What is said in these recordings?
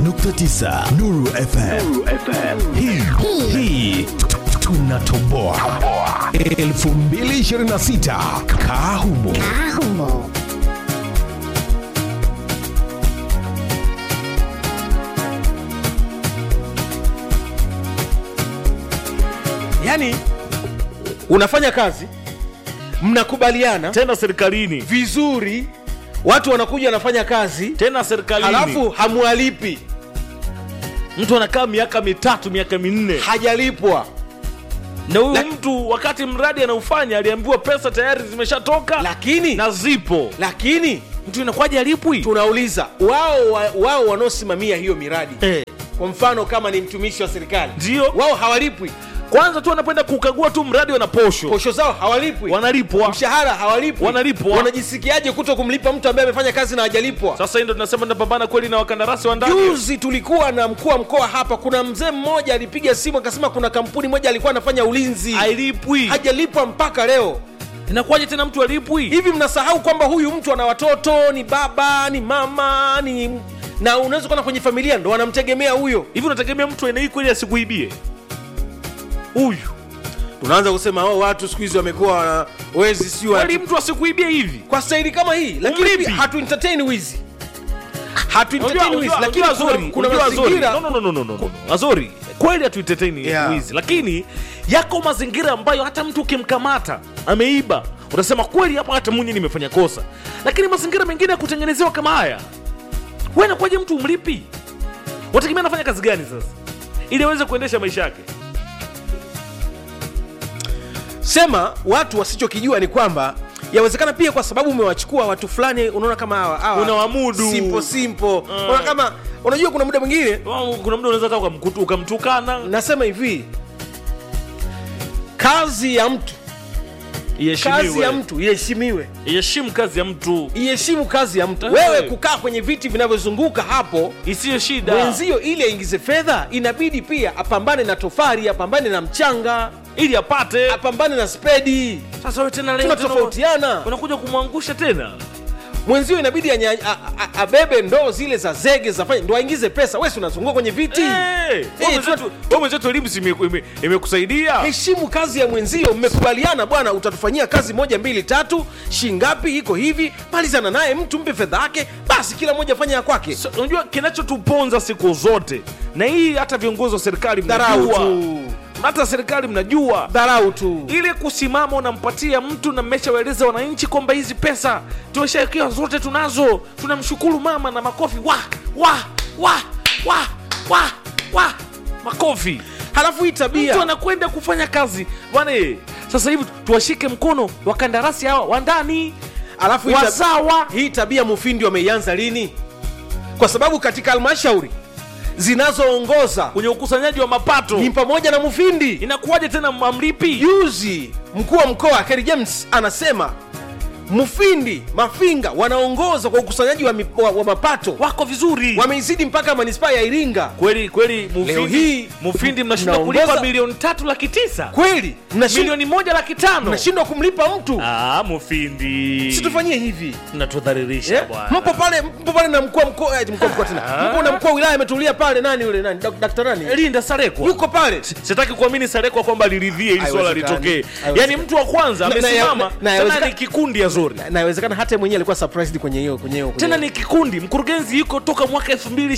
nukta tisa Nuru FM. Hii hii tunatoboa 2026 kaa humo. yani unafanya kazi mnakubaliana tena serikalini vizuri watu wanakuja wanafanya kazi tena serikalini halafu hamwalipi mtu anakaa miaka mitatu miaka minne hajalipwa na huyu La- mtu wakati mradi anaufanya aliambiwa pesa tayari zimeshatoka lakini na zipo lakini mtu inakuwaje alipwi tunauliza wao wa- wao wanaosimamia hiyo miradi eh. kwa mfano kama ni mtumishi wa serikali Ndio. wao hawalipwi kwanza tu wanapenda kukagua tu mradi wana posho posho zao hawalipwi wanalipwa mshahara hawalipwi Wanalipwa. wanajisikiaje kuto kumlipa mtu ambaye amefanya kazi na hajalipwa sasa hii ndo tunasema tunapambana kweli na wakandarasi wa ndani juzi tulikuwa na mkuu wa mkoa hapa kuna mzee mmoja alipiga simu akasema kuna kampuni moja alikuwa anafanya ulinzi hailipwi hajalipwa mpaka leo inakuwaje tena mtu alipwi hivi mnasahau kwamba huyu mtu ana watoto ni baba ni mama ni na unaweza kuona kwenye familia ndo wanamtegemea huyo hivi unategemea mtu aina hii kweli asikuibie huyu tunaanza kusema oh, watu siku hizi wamekuwa wana- wezi sio kweli mtu asikuibie hivi kwa staili kama hii lakini Umlipi. pia hatu entertain wizi hatu Unajua- entertain wizi unajua- lakini unajua kuna, Azori, kuna unajua Azori. mazingira No, no, no, no, no, no, no. Azori kweli hatuiteteni Yeah. wizi lakini yako mazingira ambayo hata mtu ukimkamata ameiba unasema kweli hapa hata munyi nimefanya kosa lakini mazingira mengine ya kutengenezewa kama haya we nakwaje mtu umlipi wategemea anafanya kazi gani sasa ili aweze kuendesha maisha yake sema watu wasichokijua ni kwamba yawezekana pia kwa sababu umewachukua watu fulani unaona kama hawa hawa Unawamudu. simple simple unaona kama unajua kuna muda mwingine kuna muda unaweza hata ukamkutu- ukamtukana nasema hivi kazi ya mtu kazi ya iheshimiwe mtu iheshimiwe iheshimu kazi ya mtu iheshimu kazi ya mtu Eh. wewe kukaa kwenye viti vinavyozunguka hapo isiyo shida mwenzio ili aingize fedha inabidi pia apambane na tofari apambane na mchanga ili apate apambane na spedi sasa we tena leo tena tunatofautiana unakuja kumwangusha tena mwenzio inabidi anya, a, a, abebe ndoo zile za zege zafanye ndo aingize pesa wesi unazunguka kwenye viti Eh, wewe mwenzetu- wewe mwenzetu elimu si ime- ime- imekusaidia heshimu kazi ya mwenzio mmekubaliana bwana utatufanyia kazi moja mbili tatu shingapi iko hivi malizana naye mtu mpe fedha yake basi kila mmoja fanya ya kwake So, unajua kinachotuponza siku zote na hii hata viongozi wa serikali dharau mnajua tu hata serikali mnajua dharau tu ili kusimama unampatia mtu na mmeshawaeleza wananchi kwamba hizi pesa tumeshawekewa zote tunazo tunamshukuru mama na makofi wa wa wa wa wa wa makofi halafu hii tabia mtu anakwenda kufanya kazi bwana eh, sasa hivi tuwashike mkono wakandarasi hawa wa ndani alafu hii tab- wazawa hii tabia mufindi wameianza lini kwa sababu katika halmashauri zinazoongoza kwenye ukusanyaji wa mapato ni pamoja na mufindi inakuwaje tena mamlipi juzi mkuu wa mkoa Kerry James anasema mufindi mafinga wanaongoza kwa ukusanyaji wa, mi- wa, wa mapato wako vizuri wameizidi mpaka manispaa ya iringa kweli kweli Leo mufindi, hii, mufindi mnashindwa mnaongoza- kulipa milioni tatu laki tisa kweli mnashindwa milioni moja laki tano mnashindwa kumlipa mtu ah, mufindi situfanyie hivi natudhalilisha Eh, bwana mpo pale mpo pale na mkuu wa mkoa eh, mkuu wa mkoa tena Ah. mpo na mkuu wa wilaya ametulia pale nani yule nani dak- daktari nani linda sarekwa yuko pale sitaki kuamini sarekwa kwamba liridhie ili swala Haiwezekani. litokee Haiwezekani. yaani mtu wa kwanza Na- na- amesimama na- na- tena haiwezekani- ni kikundi ya zori Na- nawezekana hata mwenyewe alikuwa surprised kwenye hiyo kwenye hiyo kwenye tena hiyo. ni kikundi mkurugenzi yuko toka mwaka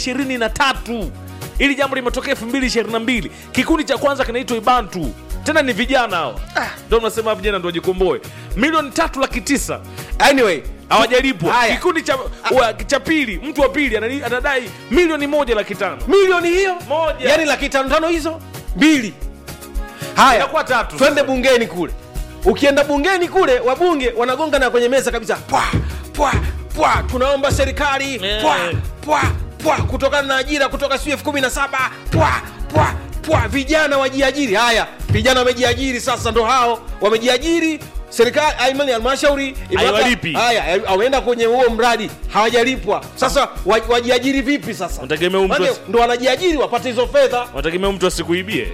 2023 ili jambo limetokea 2022 kikundi cha kwanza kinaitwa ibantu tena ni vijana hawa ndo nasema vijana ndo wajikomboe milioni tatu laki tisa anyway hawajalipwa Haya. kikundi cha, wa, cha pili mtu wa pili anani- anadai milioni moja laki tano milioni hiyo Moja. yani laki tano tano hizo mbili haya Inakuwa tatu twende sasa. bungeni kule ukienda bungeni kule wabunge wanagonga na kwenye meza kabisa pwa pwa pwa tunaomba serikali Eh. pwa pwa pwa kutokana na ajira kutoka siu elfu kumi na saba pwa pwa pwa vijana wajiajiri haya vijana wamejiajiri sasa ndo hao wamejiajiri serikali aimani halmashauri imewapa- Haiwalipi. haya wameenda kwenye huo mradi hawajalipwa sasa wa- wajiajiri vipi sasa Unategemea huyu mtu Maana asi- ndo wanajiajiri wapate hizo fedha wanategemea mtu asikuibie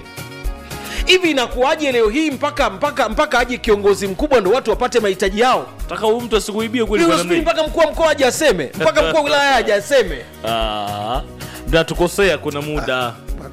hivi inakuwaje leo hii mpaka mpaka mpaka aje kiongozi mkubwa ndo watu wapate mahitaji yao taka huyu mtu asikuibie kweli Leo kwa sijui namna hii. mpaka mkuu wa mkoa aje aseme mpaka mkuu wa wilaya aje aseme Ah, mnatukosea kuna muda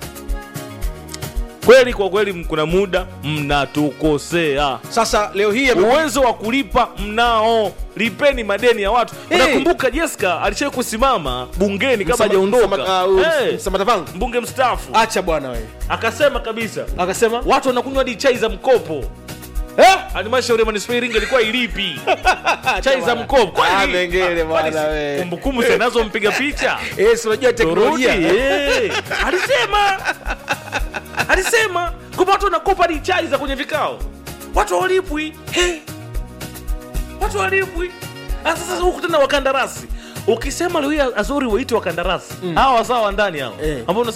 kweli kwa kweli kuna muda mnatukosea sasa leo hii ame- uwezo wa kulipa mnao lipeni madeni ya watu Hey! unakumbuka jeska alishai kusimama bungeni kabla Msama- hajaondoka Msama- uh, hey, Msamata Vangu. mbunge mstaafu acha bwana wewe akasema kabisa akasema watu wanakunywa hadi chai za mkopo eh? halmashauri ya manispaa Iringa ilikuwa ilipi chai za mkopo Kwani- Ah, Mengele kwani bwana si- we. kumbukumbu zinazo mpiga picha Eh, si unajua Toroti, teknolojia eh. alisema alisema kwamba watu wanakopa hadi chai za kwenye vikao watu hawalipwi He. watu hawalipwi Ah, sasa huku tena wakandarasi ukisema leo hii azuri waite wakandarasi hawa wasawa wa ndani hao Eh. ambao